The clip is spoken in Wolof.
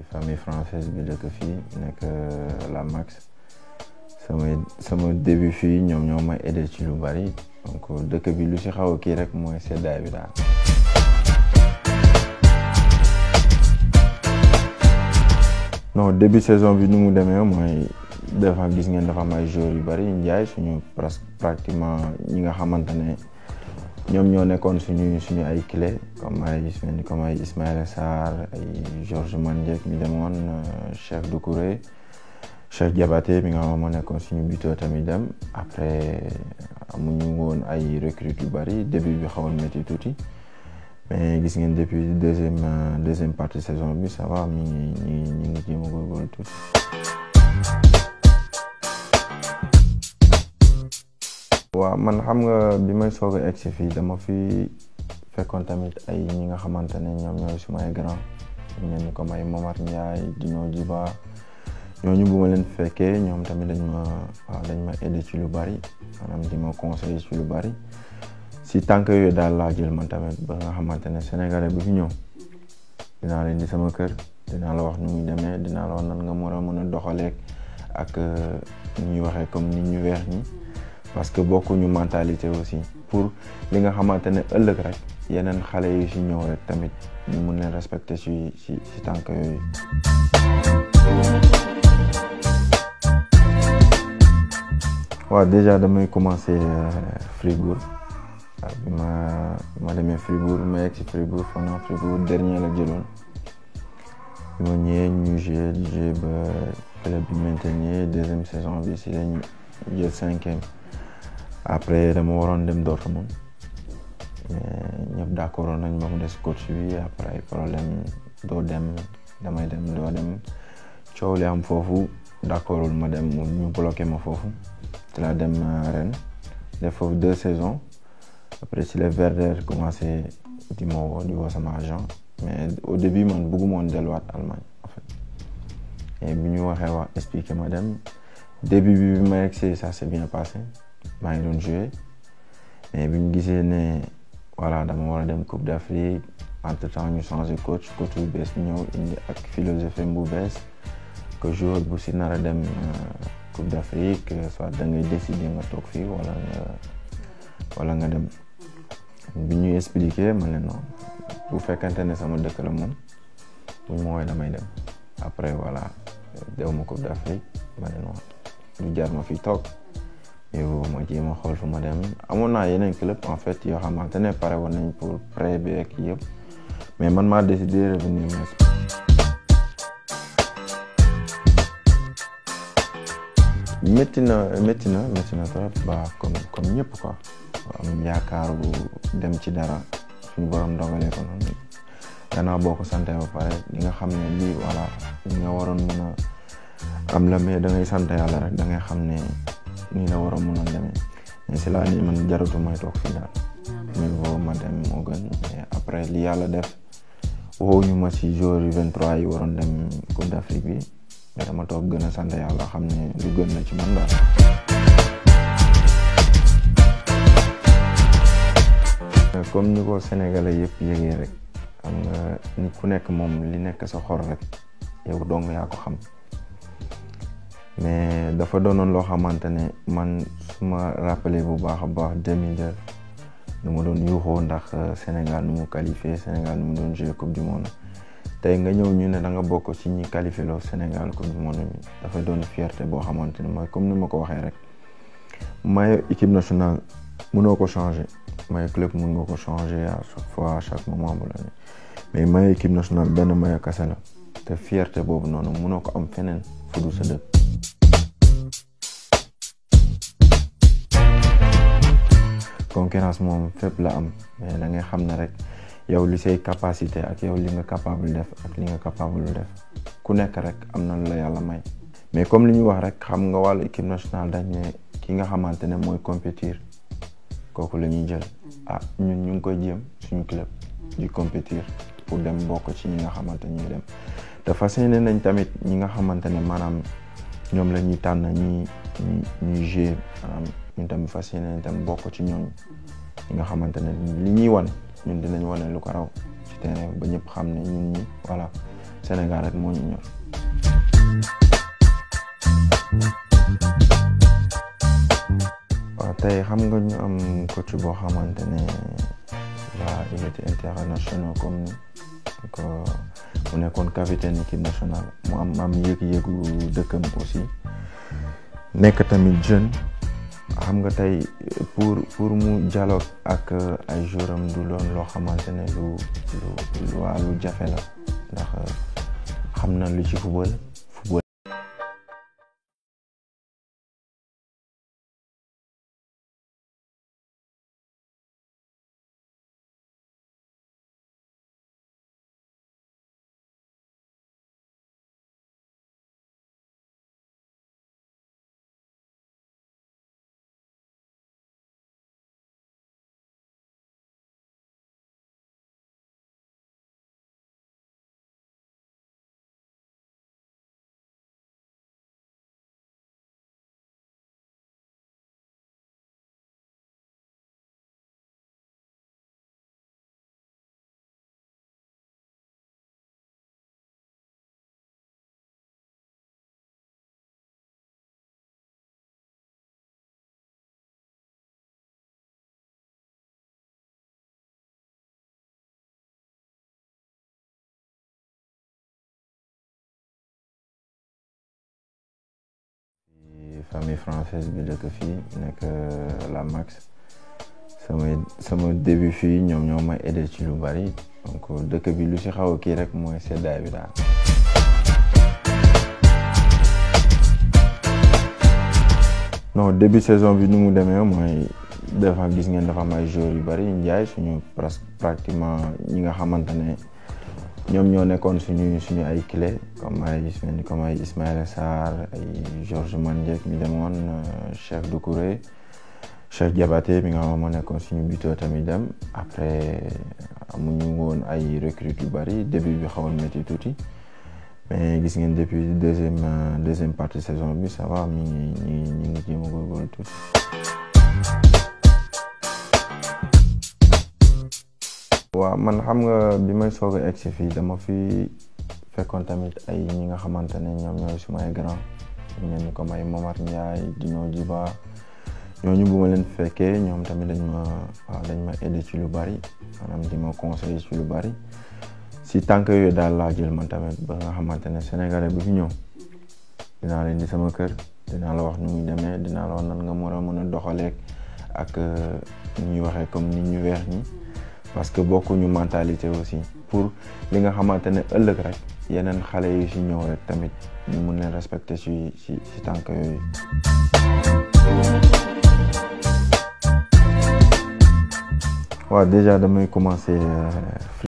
famille française bi dëkk fii nekk la Max sama sama début fii ñoom ñoo ma aidé ci lu bari donc dëkk bi lu ci xaw a kii rek mooy seddaay bi daal. non début saison bi nu mu demee mooy des fois gis ngeen dafa am ay joueurs yu bari njaay suñu presque pratiquement ñi nga xamante ne ñoom ñoo nekkoon suñu suñu ay clé comme ay comme ay Ismaïla Sarr ay Georges Mandiek mi demoon Cheikh Doucouré Cheikh Diabaté mi nga xam moo nekkoon suñu buteur tamit dem après amuñu woon ay recrues yu bari début bi xawoon métti tuuti mais gis ngeen depuis deuxième deuxième partie saison bi ça va mi ngi ñi ñi ngi jéem a góorgóorlu tuuti. waaw man xam nga bi may soog a egg si fii dama fi fekkoon tamit ay ñi nga xamante ne ñoom ñooy suma ay grand ñu mel ni comme ay Momar Ndiaye Dino Djiba ñooñu bu ma leen fekkee ñoom tamit dañ ma waaw dañ ma aidé ci lu bari maanaam di ma conseillé ci lu bari si tànk yooyu daal laa jël man tamit ba nga xamante ne sénégalais bu fi ñëw dinaa leen di sama kër dinaa la wax nu muy demee dinaa la wax nan nga mën a mën a doxaleeg ak ni ñuy waxee comme nit ñu weex ñi parce que bokkuñu mentalité aussi pour li nga xamante ne ëllëg rek yeneen xale yi si ñëw rek tamit ñu mun leen respecter si si si tànk yooyu. waaw déjà damay commencer Fribourg bi ma bi ma demee Fribourg ma yegg si Fribourg foog naa Fribourg dernier la jëloon bi ma ñëwee ñu joué di joué ba club bi maintenir deuxième saison bi si lañ jël cinquième. après dama waroon dem Dortmund mais ñëpp d'accord nañ ba mu des coach bi après ay problème doo dem damay dem doo dem coow li am foofu d'accordul ma dem ñu bloqué ma foofu ci laa dem Rennes def foofu deux saisons après si les Werder commencé di ma woo di woo sama agent mais au début man bëgguma woon delluwaat Allemagne en fait et bi ñu waxee wax expliqué ma dem début bi bi ma yegsee ça s'est bien passé maa ngi doon joué mais bi ñu gisee ne voilà dama war a dem Coupe d'Afrique entre temps ñu changé coach coach bu bees bi ñëw indi ak philosophie bu bees que joueur bu si nar a dem Coupe d'Afrique soit da ngay décider nga toog fii wala nga wala nga dem bi ñuy expliqué ma ne non bu fekkente ne sama dëkk la moom bu ñu ma woowee damay dem après voilà dew ma Coupe d'Afrique ma ne non du jar ma fi toog. yow ma jéem a xool fu ma dem amoon naa yeneen club en fait yoo xamante ne pare woon nañ pour prêt bi ak yëpp mais man maa décidé revenir métti na métti na métti na trop ba comme comme ñëpp quoi am yaakaar bu dem ci dara suñu borom dogalee ko noonu gannaaw boo ko sante ba pare di nga xam ne lii voilà li nga waroon mën a am la mais da ngay sant yàlla rek da ngay xam ne nii la war a mun a demee mais c'est là ni man jaratu may toog fii daal mieux vaut ma dem moo gën mais après li yàlla def woo ñu ma si jour yu 23 yi waroon dem Coupe d'Afrique bi mais dama toog gën a sant yàlla xam ne lu gën la ci man daal. comme ni ko sénégalais yëpp yëgee rek xam nga nit ku nekk moom li nekk sa xor rek yow dong yaa ko xam. mais dafa doonoon loo xamante ne man su ma rappelé bu baax a baax 2002 nu ma doon yuuxoo ndax Sénégal nu mu qualifié Sénégal nu mu doon jouer coupe du monde tey nga ñëw ñu ne da nga bokk ci ñi qualifié loo Sénégal coupe du monde bi dafa doon fierté boo xamante ne mooy comme ni ma ko waxee rek maillot équipe nationale mënoo ko changer maillot club mën nga ko changer à chaque fois à chaque moment bu la ne mais maillot équipe nationale benn maillot kese la te fierté boobu noonu mënoo ko am feneen fu dul sa dëkk. concurrence moom fépp la am mais da ngay xam ne rek yow li say capacité ak yow li nga capable def ak li nga capable def ku nekk rek am na lu la yàlla may mais comme li ñu wax rek xam nga wàllu équipe nationale dañ ne ki nga xamante ne mooy compétir kooku la ñuy jël ah ñun ñu ngi koy jéem suñu club di compétir pour dem bokk ci ñi nga xamante ñuy dem te fas yéene nañ tamit ñi nga xamante ne maanaam ñoom la ñuy tànn ñi ñuy jouer maanaam ñun tamit fas yéene tamit bokk ci ñooñu ñi nga xamante ne li ñuy wan ñun dinañ wane lu ko raw ci terrain ba ñëpp xam ne ñun ñi voilà Sénégal rek moo ñu ñor. waaw tey xam nga ñu am coach boo xamante ne waa il était international comme ko mu nekkoon capitaine équipe nationale mu am am yëg-yëgu dëkkam aussi nekk tamit jeune xam nga tey pour pour mu dialogue ak ay jouram du loon loo xamante ne lu lu waa lu jafe la ndax xam na lu ci football football famille française bi dëkk fii nekk la Max sama sama début fii ñoom ñoo ma aidé ci lu bari donc dëkk bi lu ci xaw a kii rek mooy seddaay bi daal. non début saison bi nu mu demee mooy dafa gis ngeen dafa am ay joueurs yu bari njaay suñu presque pratiquement ñi nga xamante ne ñoom ñoo nekkoon suñu suñu ay clé comme ay comme ay Ismaïla Sarr ay Georges Mandiek mi demoon Cheikh Doucouré Cheikh Diabaté mi nga xam moo nekkoon suñu buteur tamit dem après amuñu woon ay recrues yu bari début bi xawoon métti tuuti mais gis ngeen depuis deuxième deuxième partie saison bi ça va mi ngi ñi ñi ngi jéem a góorgóorlu tuuti. waaw man xam nga bi may soog a egsi fii dama fi fekkoon tamit ay ñi nga xamante ne ñoom ñooy suma ay grand ñu mel ni comme ay Momar Ndiaye Dino Djiba ñooñu bu ma leen fekkee ñoom tamit dañ ma waaw dañ ma aidé ci lu bari maanaam di ma conseiller ci lu bari si tànk yooyu daal laa jël man tamit ba nga xamante ne sénégalais bu fi ñëw dinaa leen di sama kër dinaa la wax nu muy demee dinaa la wax nan nga mën a mën a doxaleeg ak ni ñuy waxee comme nit ñu weex ñi parce que bokkuñu mentalité aussi pour li nga xamante ne ëllëg rek yeneen xale yi si ñëw rek tamit ñu mun leen respecter si si si tànk yooyu. waaw déjà damay commencer.